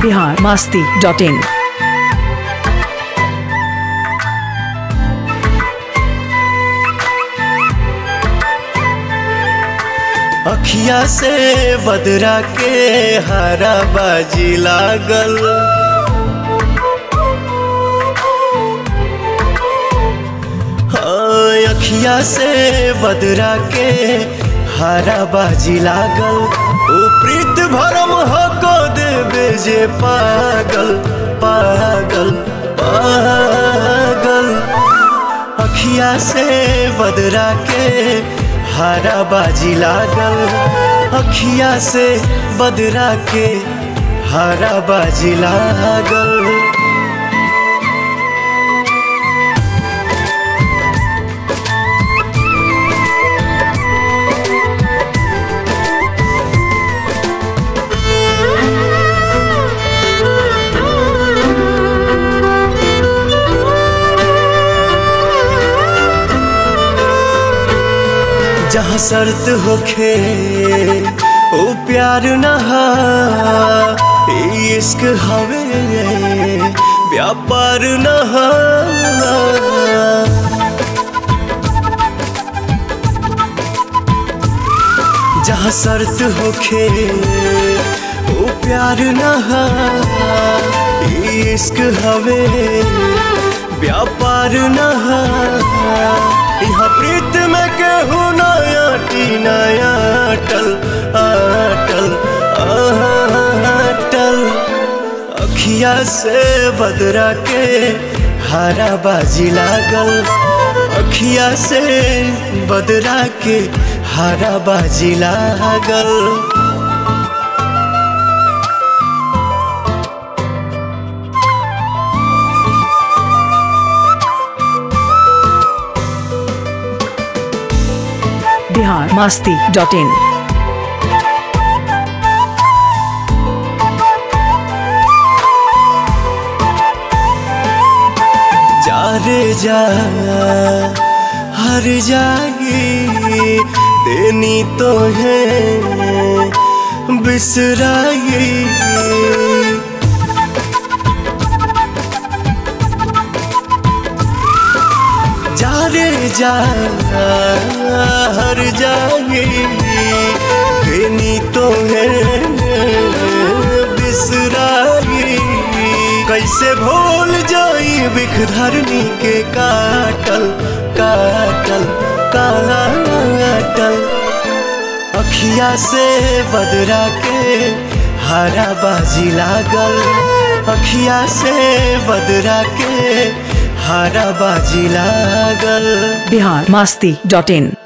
Bihar Masti dot in अखिया से बदरा के हरा बाजी लागल हाँ, अखिया से बदरा के हरा बाजी लागल ओ प्रीत भरम हो को देवे जे पागल पागल पागल अखिया से बदरा के हरा बाजी लागल अखिया से बदरा के हरा बाजी लागल जहाँ शर्त होखे ओ प्यार नहा इश्क हवे व्यापार नहा जहाँ शर्त होखे ओ प्यार नहा इश्क हवे व्यापार नहा यहाँ प्रीत में केहू नया टी नया अटल अटल अटल अखिया से बदरा के हरा बाजी लागल अखिया से बदरा के हरा बाजी लागल बिहार मास्ती डॉट इन जा रे जा हर जाई देनी तो है बिसराई जा रे जा हर जाई देनी तो है बिसराई कैसे भूल जाई बिख धरनी के काटल काटल काटल अखिया से बदरा के हरा बाजी लागल अखिया से बदरा के हरा बाजी लागल बिहार मास्ती डॉट इन